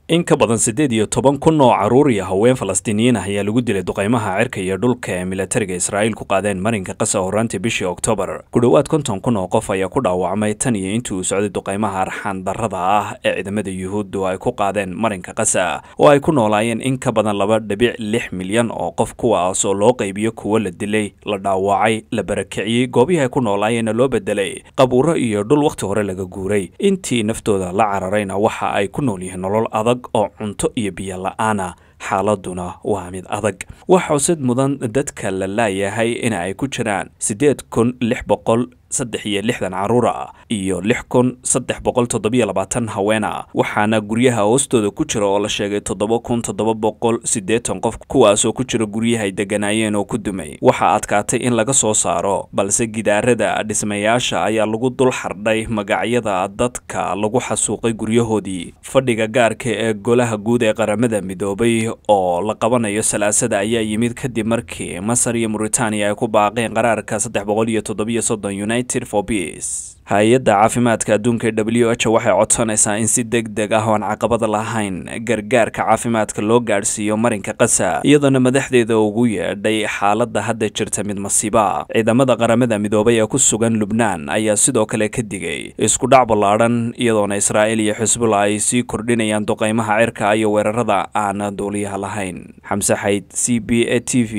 in ka badan siddeed iyo toban kun oo carruur iyo haween falastiiniyiin ah ayaa lagu dilay duqaymaha cirka iyo dhulka ee milatariga israa'iil ku qaadeen marinka qasa horraantii bishii oktoobar ku dhowaad konton kun oo qof ayaa ku dhaawacmay tan iyo intii uu socday duqaymaha arxaan darrada ah ee ciidamada yuhuuddu ay ku qaadeen marinka qasa oo ay ku noolaayeen in ka badan laba dhibic lix milyan oo qof kuwaas oo loo qaybiyo kuwo la dilay la dhaawacay la barakiciyey goobihii ay ku noolaayeenna loo bedelay qabuuro iyo dhul wakhti hore laga guuray intii naftooda la cararayna waxa ay ku nool yihiin nolol adag oo cunto iyo biyo la-aana xaaladuna waa mid adag wax xusid mudan dadka la laayahay in ay ku jiraan siddeed kun lix boqol saddex iyo lixdan carruur ah iyo lix kun saddex boqol toddobiyo labaatan haween ah waxaana guryaha hoostooda ku jira oo la sheegay toddoba kun toddoba boqol siddeetan qof kuwaasoo ku jira guryahay degganaayeen oo ku dumay waxaa adkaatay in laga soo saaro balse gidaarada dhismayaasha ayaa lagu dul xardhay magacyada dadka lagu xasuuqay guryahoodii fadhiga gaarka ee golaha guud ee qaramada midoobay oo la qabanayo salaasada ayaa yimid kadib markii masar iyo muritaaniya ay ku baaqeen qaraarka saddex boqol iyo toddobiyo soddon united for peace hay-adda caafimaadka adduunka w h waxay codsanaysaa in si deg deg ah oon caqabada lahayn gargaarka caafimaadka loo gaadhsiiyo marinka qasa iyadoona madaxdeeda ugu yeedhay xaaladda hadda jirta mid masiiba ciidamada qaramada midoobay ee ku sugan lubnaan ayaa sidoo kale ka digay isku dhac ballaadhan iyadoona israa'iil iyo xisbullah ay sii kordhinayaan duqaymaha cirka iyo weerarada aan duuliyaha lahayn xamse xayd c b a t v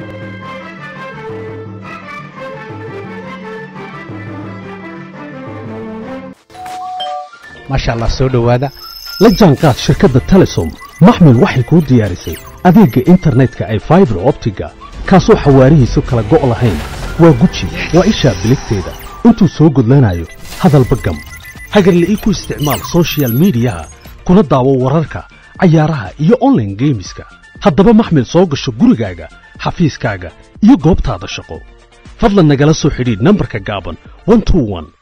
maasha allah soo dhowaada la jaanqaad shirkadda telesom maxmil waxay kuu diyaarisay adeegga internetka ay faibar optiga kaasoo xawaarihiisu kala go' lahayn waa guji waa ishaa biligteeda intuu soo gudlanayo hadalba gam hagarle ii ku isticmaal sochial midiyaha kuna daawo wararka cayaaraha iyo onlaine geemiska haddaba maxmil soo gasho gurigaaga xafiiskaaga iyo goobtaada shaqo fadlan nagala soo xidhiidh nambarka gaaban